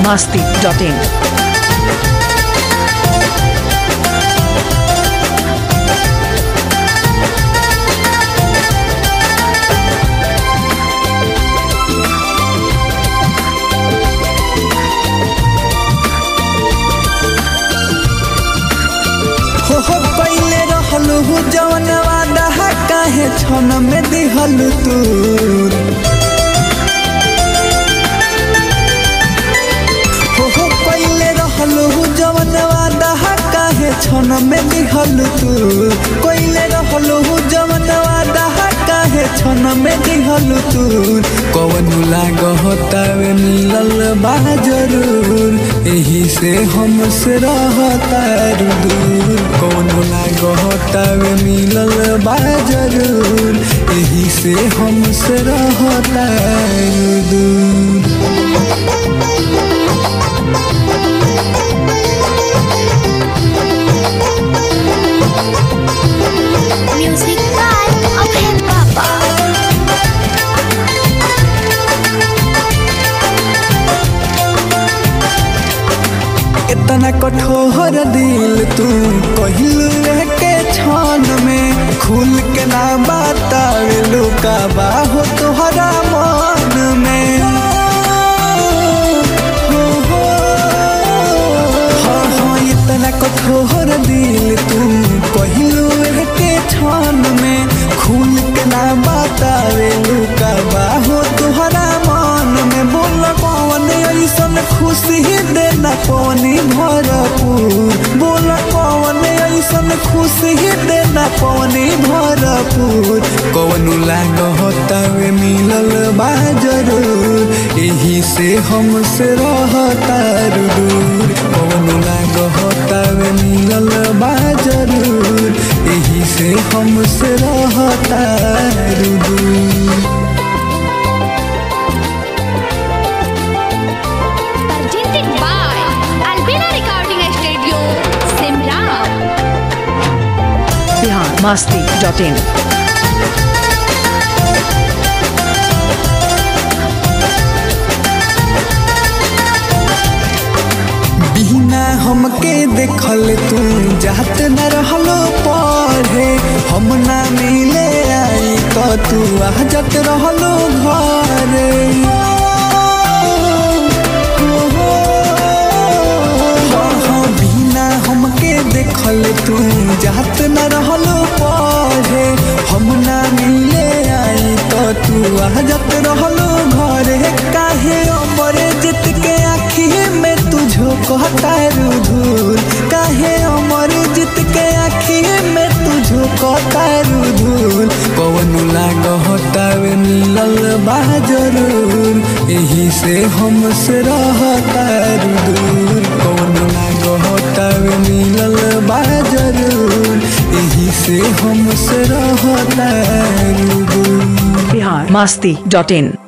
masti.in. हो हो पहिले रहलू जवन वादा काहे छन में दिहल तू हो हो पहिले रहलू जवन वादा काहे छन में दिहल तू पहिले रहलू जवन वादा काहे छन में दिहल तू कवन लागतावे मिलल बा जरूर एही से हमसे रहता दूर कौन लागतावे मिलल बा जरूर एही से हमसे रहता दूर Music by Abhay Papa. इतना कठोर दिल तू कहलू के छान में खुल के ना बतावे लुका बाहो तोहरा मान में हो हो हाँ हाँ इतना कठोर दिल तू कहलू के छान में खुल के ना बतावे लुका बाहो तोहरा मान में बोल कौन ऐसन खुशी देना पानी भरपूर बोल कौन ऐसन खुशी देना पानी भरपूर कौन लाग होतावे मिलल बा जरूर एही से हमसे रहता दूर कौन लाग होतावे मिलल बा जरूर एही से हमसे रहता दूर Presented by Albina Recording Studio, Simla. Bihar masti.in. बिना हमके देखल तू जात न रहलो पढ़े हम ना मिले आई तो तू आ जात रहलो घरे हाँ, हाँ, बिना हमके देखल तू जात न रहलो पढ़े हम ना मिले आई तो तू आ जात रहलो घरे काहे अमर जित के आखी में तुझो कहता रुधूर काहे अमर जित के आखी में तुझो कहता रुधूर कौन लाग होतावे मिलल बा जरूर एही से हमसे रहता दूर कौन लाग होतावे मिलल बा जरूर एही से हमसे रहता दूर Bihar masti.in.